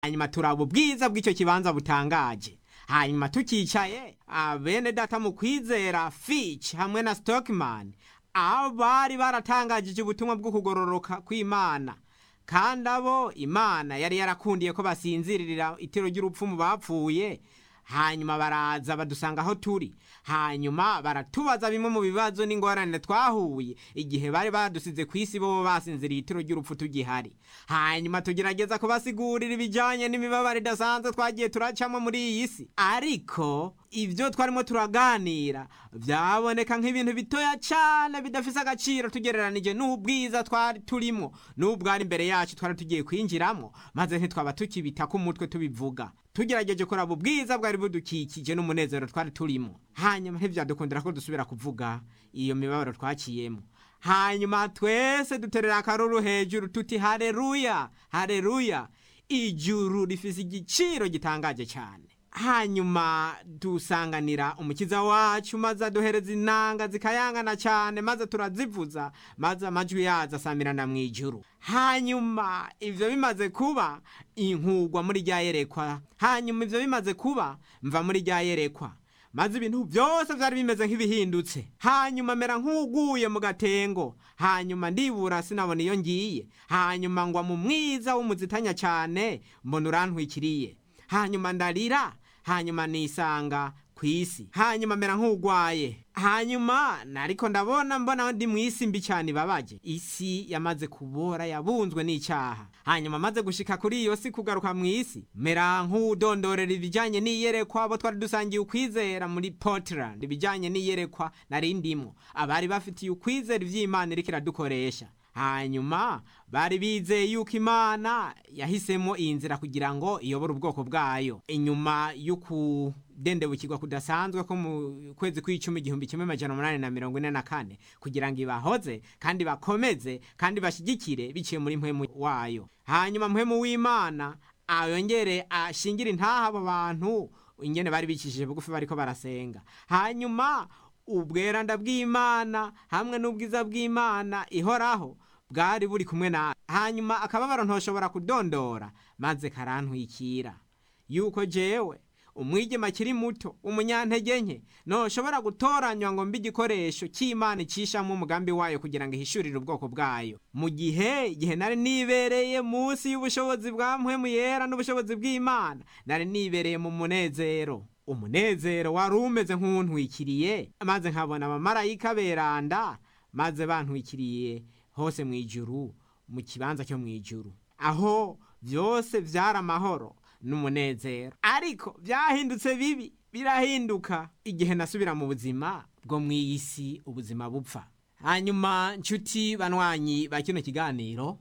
hanyuma turaba ubwiza bw'icyo kibanza butangaje hanyuma tukicaye bene data mu kwizera Fitch hamwe na Stockman abari baratangajije ubutumwa bwo kugororoka kw'Imana kandi abo Imana yari yarakundiye ko basinzirira itero ry'urupfu mu bapfuye hanyuma baraza badusanga aho turi hanyuma baratubaza bimwe mu bibazo n'ingorane twahuye igihe bari badusize ku isi bo basinziriye itiro ry'urupfu tugihari hanyuma tugerageza kubasigurira ibijyanye n'imibabaro idasanzwe twagiye turacamo muri iyi si ariko ibyo twarimo turaganira byaboneka nk'ibintu bitoya cyane bidafite agaciro tugereranije n'ubwiza twari turimo n'ubwari imbere yacu twari tugiye kwinjiramo maze ntitwaba tukibita ku mutwe tubivuga tugerageje kuraba ubwiza bwari budukikije n'umunezero twari turimo hanyuma ntibyadukundira ko dusubira kuvuga iyo mibabaro twaciyemo hanyuma twese duterera akaruru hejuru tuti hareruya hareruya ijuru rifise igiciro gitangaje cyane hanyuma dusanganira umukiza wacu maze aduhereza inanga zikayangana cyane maze turazivuza maze amajwi yazo asamirana mu ijuru hanyuma ibyo bimaze kuba inkugwa muri rya yerekwa hanyuma ibyo bimaze kuba mva muri rya yerekwa maze ibintu byose byari bimeze nk'ibihindutse hanyuma mera nk'uguye mu gatengo hanyuma ndibura sinabona iyo ngiye hanyuma ngwa mu mwiza w'umuzitanya cyane mbona urantwikiriye hanyuma ndarira hanyuma nisanga ku isi hanyuma mera nk'ugwaye hanyuma ariko ndabona mbona ndi mu isi mbi cyane ibabaje isi yamaze kubora yabunzwe n'icyaha hanyuma maze gushika kuri iyo si kugaruka mu isi mera nk'udondorera ibijyanye n'iyerekwa abo twari dusangiye ukwizera muri Portland ibijyanye n'iyerekwa nari ndimo abari bafitiye ukwizera iby'imana iriko iradukoresha hanyuma bari bizeye yuko imana yahisemo iyi nzira kugira ngo iyobore ubwoko bwayo inyuma y'ukudendebukirwa kudasanzwe ko mu kwezi kw'icumi igihumbi kimwe amajana umunani na mirongo ine na kane kugira ngo ibahoze kandi bakomeze kandi bashyigikire biciye muri mpwemu wayo hanyuma mpwemu w'imana yongere ashingire intaha abo bantu ingene bari bicishije bugufi bariko barasenga hanyuma ubweranda bw'imana hamwe n'ubwiza bw'imana ihoraho bwari buri kumwe na hanyuma akababaro ntoshobora kudondora maze karantwikira yuko jewe umwigema akiri muto umunyantege nke ntoshobora gutoranywa ngo mbe igikoresho cy'imana icishamo umugambi wayo kugira ngo ihishurire ubwoko bwayo mu gihe igihe nari nibereye munsi y'ubushobozi bwa mpwemu yera n'ubushobozi bw'imana nari nibereye mu munezero umunezero wari umeze nk'untwikiriye maze nkabona abamarayika beranda maze bantwikiriye hose mu ijuru mu kibanza cyo mu ijuru aho byose byari amahoro n'umunezero ariko byahindutse bibi birahinduka igihe nasubira mu buzima bwo mu iyi si ubuzima bupfa hanyuma nshuti banywanyi ba kino kiganiro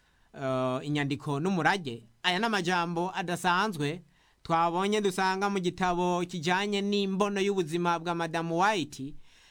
inyandiko n'umurage aya ni amajambo adasanzwe twabonye dusanga mu gitabo kijyanye n'imbono y'ubuzima bwa madamu white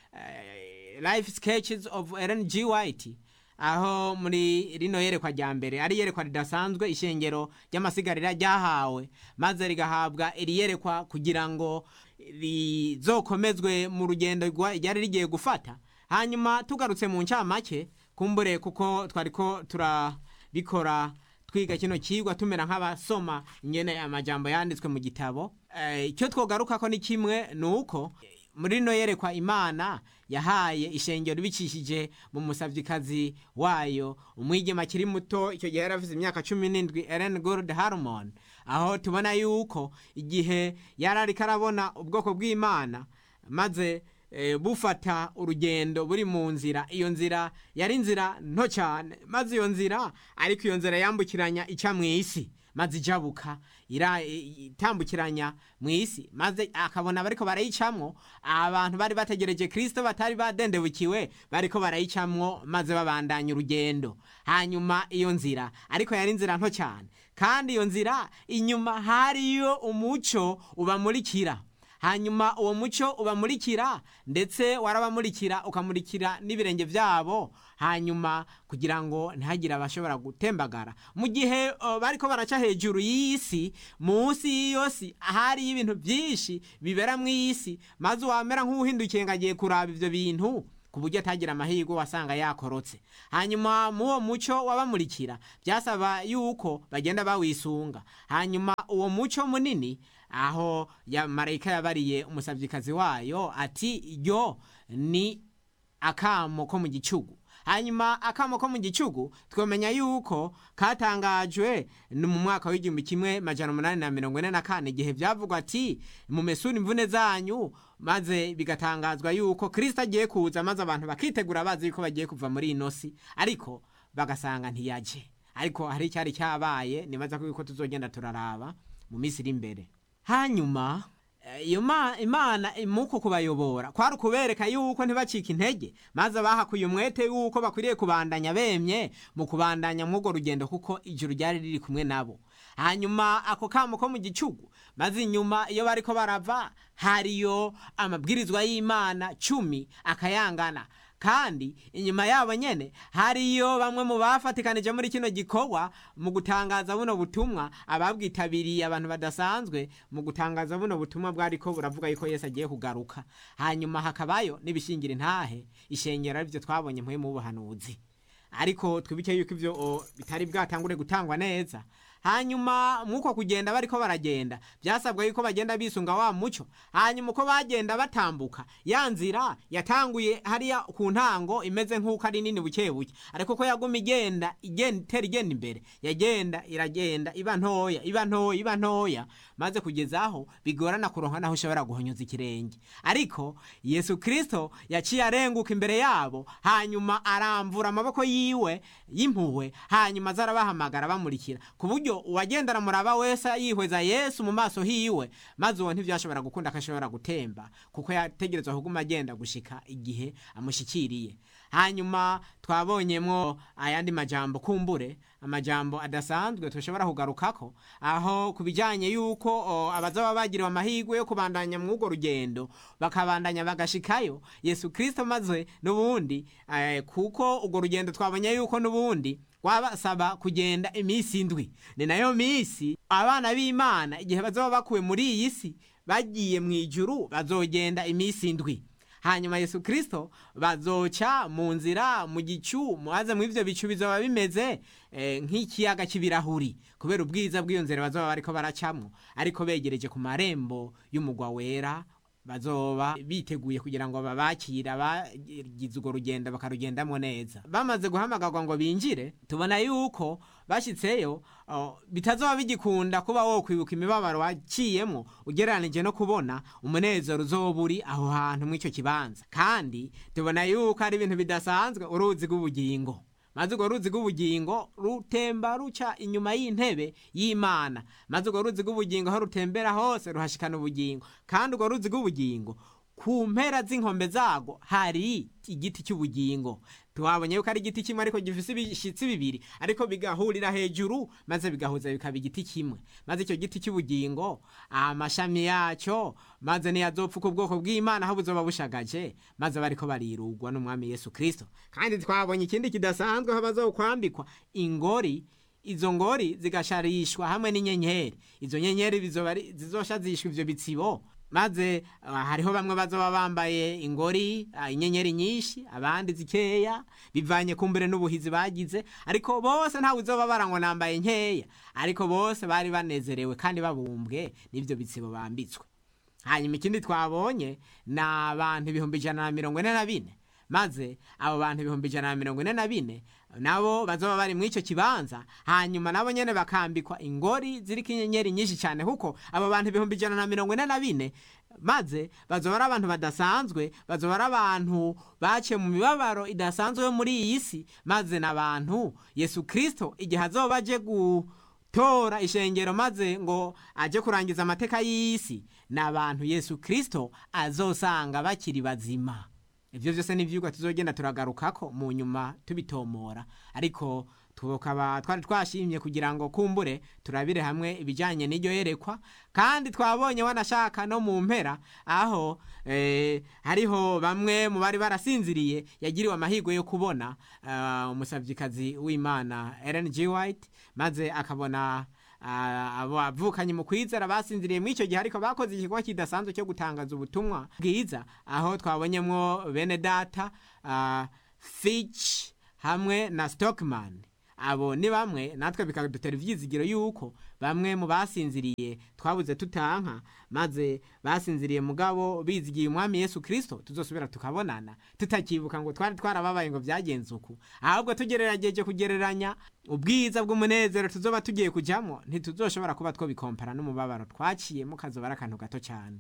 life sketches of Ellen G White aho muri rino yerekwa rya mbere ari yerekwa ridasanzwe ishengero ry'amasigarira ryahawe maze rigahabwa iri yerekwa kugira ngo rizokomezwe mu rugendo ryari rigiye gufata hanyuma tugarutse mu ncamake kumbure kuko twariko turabikora twiga kino kigwa tumera nk'abasoma nyene amajambo yanditswe mu gitabo icyo twogaruka ko ni kimwe ni uko muri rino yerekwa imana yahaye ishengero bicishije mu musavyikazi wayo umwigema akiri muto icyo gihe yari afite imyaka cumi n'indwi Ellen Gold Harmon aho tubona yuko igihe yari ariko arabona ubwoko bw'imana maze bufata urugendo buri mu nzira iyo nzira yari inzira nto cyane maze iyo nzira ariko iyo nzira yambukiranya ica mu isi maze ijabuka itambukiranya mu isi maze akabona bariko barayicamwo abantu bari bategereje kirisito batari badendebukiwe bariko barayicamwo maze babandanya urugendo hanyuma iyo nzira ariko yari inzira nto cyane kandi iyo nzira inyuma hariyo umuco ubamurikira hanyuma uwo muco ubamurikira ndetse warabamurikira ukamurikira n'ibirenge byabo hanyuma kugira ngo ntihagire abashobora gutembagara mu gihe uh, bariko baraca hejuru y'isi munsi y'iyo si hariyo ibintu byinshi bibera mu isi maze wamera nk'uhindukiye ngo agiye kuraba ivyo bintu ku buryo atagira amahirwe wasanga yakorotse hanyuma muwo muco wabamurikira byasaba yuko bagenda bawisunga hanyuma uwo muco munini aho ya marayika yabariye umusabyikazi wayo ati yo ni akamo ko mu gicugu hanyuma akamo ko mu gicugu twamenya yuko katangajwe ni mu mwaka w'igihumbi kimwe majana umunani na mirongo ine na kane igihe byavugwa ati mumesure imvune zanyu maze bigatangazwa yuko kirisita agiye kuza maze abantu bakitegura bazi yuko bagiye kuva muri ino si ariko bagasanga ntiyaje ariko hari icyari cyabaye nibaza ko yuko tuzogenda turaraba mu minsi iri imbere hanyuma iyo imana muko kubayobora kwari ukubereka yuko ntibacike intege maze bahakuye umwete yuko bakwiriye kubandanya bemye mu kubandanya mw'urwo rugendo kuko ijuru ryari riri kumwe nabo hanyuma ako kamo ko mu gicugu maze inyuma iyo bariko barava hariyo amabwirizwa y'imana cumi akayangana kandi inyuma yabo nyene hariyo bamwe mu bafatikanije muri kino gikorwa mu gutangaza buno butumwa ababwitabiriye abantu badasanzwe mu gutangaza buno butumwa bwariko buravuga yuko Yesu agiye kugaruka hanyuma hakabayo n'ibishingira intahe ishengero arivyo twabonye mpuye mu buhanuzi ariko twibuke yuko ivyo bitari bwatangure gutangwa neza hanyuma mwuko kugenda bariko baragenda byasabwa yuko bagenda bisunga wa muco hanyuma uko bagenda batambuka ya nzira yatanguye hariya ku ntango imeze nk'uko ari nini buke buke ariko ko yaguma igenda igenda itera igenda imbere yagenda iragenda iba ntoya iba ntoya iba ntoya maze kugeza aho bigorana kuronka naho ushobora guhonyoza ikirenge ariko yesu kirisito yaciye arenguka imbere yabo hanyuma aramvura amaboko yiwe y'impuhwe hanyuma aza arabahamagara bamurikira ku buryo uwagendana muraba wese yihweza yesu mu maso hiwe maze uwo ntibyashobora gukunda akashobora gutemba kuko yategerezwa kuguma agenda gushika igihe amushyikiriye hanyuma twabonyemo ayandi majambo kumbure amajambo adasanzwe tushobora kugarukako aho ku bijyanye y'uko abazaba bagiriwe amahirwe yo kubandanya muri urwo rugendo bakabandanya bagashikayo yesu kirisito maze n'ubundi kuko urwo rugendo twabonye yuko n'ubundi wabasaba kugenda iminsi indwi ni nayo minsi abana b'imana igihe bazaba bakuwe muri iyi si bagiye mu ijuru bazogenda iminsi indwi hanyuma yesu kirisito bazoca mu nzira mu gicu maze mu ivyo bicu bizoba bimeze nk'ikiyaga cy'ibirahuri kubera ubwiza bw'iyo nzira bazoba bariko baracamwo ariko begereje ku marembo y'umugwa wera bazoba biteguye kugira ngo babakire abagize urwo rugendo bakarugendamo neza bamaze guhamagarwa ngo binjire tubona yuko bashyitseyo bitazoba bigikunda kuba wo kwibuka imibabaro waciyemo ugereranije no kubona umunezero uzoba uri aho hantu mw'icyo kibanza kandi tubona yuko ari ibintu bidasanzwe uruzi rw'ubugingo maze urwo ruzi rw'ubugingo rutemba ruca inyuma y'intebe y'imana maze urwo ruzi rw'ubugingo aho rutembera hose ruhashikana ubugingo kandi urwo ruzi rw'ubugingo ku mpera z'inkombe zago hari igiti cy'ubugingo twabonye yuko ari igiti kimwe ariko gifise ibishitsi bibiri ariko bigahurira hejuru maze bigahuza bikaba igiti kimwe maze icyo giti cy'ubugingo amashami yacyo maze niyazopfuka ubwoko bw'imana aho buzoba bushagaje maze bariko barirugwa n'umwami yesu kirisito kandi twabonye ikindi kidasanzwe aho bazokwambikwa ingori izo ngori zigasharishwa hamwe n'inyenyeri izo nyenyeri zizosha zishwa ivyo bitsibo maze uh, hariho bamwe bazoba bambaye ingori uh, inyenyeri nyinshi abandi zikeya bivanye kumbere n'ubuhizi bagize ariko bose ntawe uzoba barangwa nambaye nkeya ariko bose bari banezerewe kandi babumbwe n'ivyo bitsibo bambitswe hanyuma ikindi twabonye ni abantu ibihumbi ijana na mirongo ine na bine maze abo bantu ibihumbi ijana na mirongo ine na bine nabo bazoba bari mw'icyo kibanza hanyuma nabo nyene bakambikwa ingori ziriko inyenyeri nyinshi cyane kuko abo bantu ibihumbi ijana na mirongo ine na bine maze bazoba ari abantu badasanzwe bazoba ari abantu baciye mu mibabaro idasanzwe yo muri iyi si maze n'abantu yesu kirisito igihe azoba aje gutora ishengero maze ngo aje kurangiza amateka y'isi ni abantu yesu kirisito azosanga bakiri bazima ibyo byose ni ibyigwa tuzogenda turagarukako mu nyuma tubitomora ariko tukaba twari twashimye kugira ngo kumbure turabire hamwe ibijyanye n'iryo yerekwa kandi twabonye wanashaka no mu mpera aho hariho bamwe mu bari barasinziriye yagiriwe amahirwe yo kubona umusabyikazi w'imana Ellen G White maze akabona ah, abo bavukanye mu kwizera basinziriye muri icyo gihe ariko bakoze igikorwa kidasanzwe cyo gutangaza ubutumwa bwiza aho twabonyemo bene data ah, Fitch hamwe na Stockman abo ni bamwe natwe bikadutera ivyizigiro yuko bamwe mu basinziriye twabuze tutanka maze basinziriye mugabo bizigiye umwami Yesu Kristo tuzosubira tukabonana tutakibuka ngo twari twarababaye ngo byagenze uku ahubwo tugererageje kugereranya ubwiza bw'umunezero tuzoba tugiye kujamwo ntituzoshobora kuba twobikompara n'umubabaro twaciyemo kazoba ari akantu gato cyane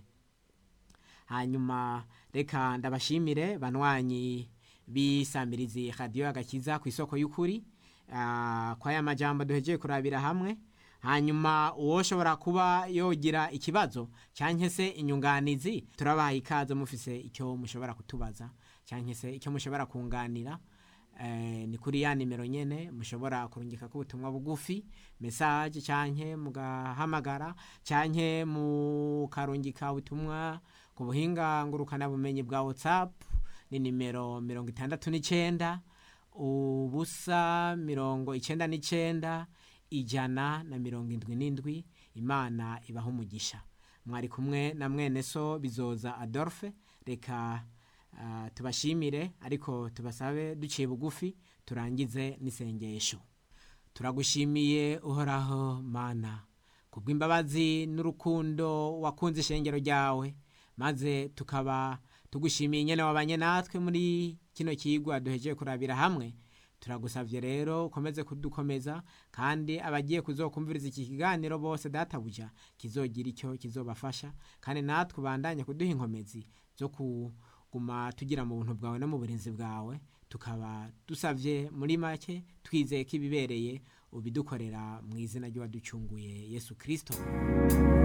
hanyuma reka ndabashimire banwanyi bisamirizi radiyo agakiza ku isoko y'ukuri Ah, kwa ya majambo duhejeye kurabira hamwe hanyuma uwoshobora kuba yogira ikibazo cyangwa se inyunganizi turabaha ikaze mufise icyo mushobora kutubaza cyangwa se icyo mushobora kunganira eh, ni kuri ya nimero nyene mushobora kurungika ko ubutumwa bugufi message cyangwa mugahamagara cyangwa mukarungika ubutumwa ku buhinga ngurukana bumenyi bwa WhatsApp ni nimero mirongo itandatu n'icyenda ubusa mirongo icyenda n'icyenda ijana na mirongo indwi n'indwi imana ibaha umugisha mwari kumwe na mwene so bizoza adolphe reka ah, tubashimire ariko tubasabe duciye bugufi turangize n'isengesho turagushimiye uhoraho mana kubw'imbabazi n'urukundo wakunze ishengero ryawe maze tukaba tugushimiye nyene wabanye natwe muri kino kigwa duhejeje kurabira hamwe turagusavye rero ukomeze kudukomeza kandi abagiye kuzokumviriza iki kiganiro bose databuja kizogira icyo kizobafasha kandi natwe ubandanye kuduha inkomezi zo kuguma tugira mu buntu bwawe no mu burinzi bwawe tukaba dusavye muri make twizeye ko ibibereye ubidukorera mu izina ry'uwaducunguye yesu kristo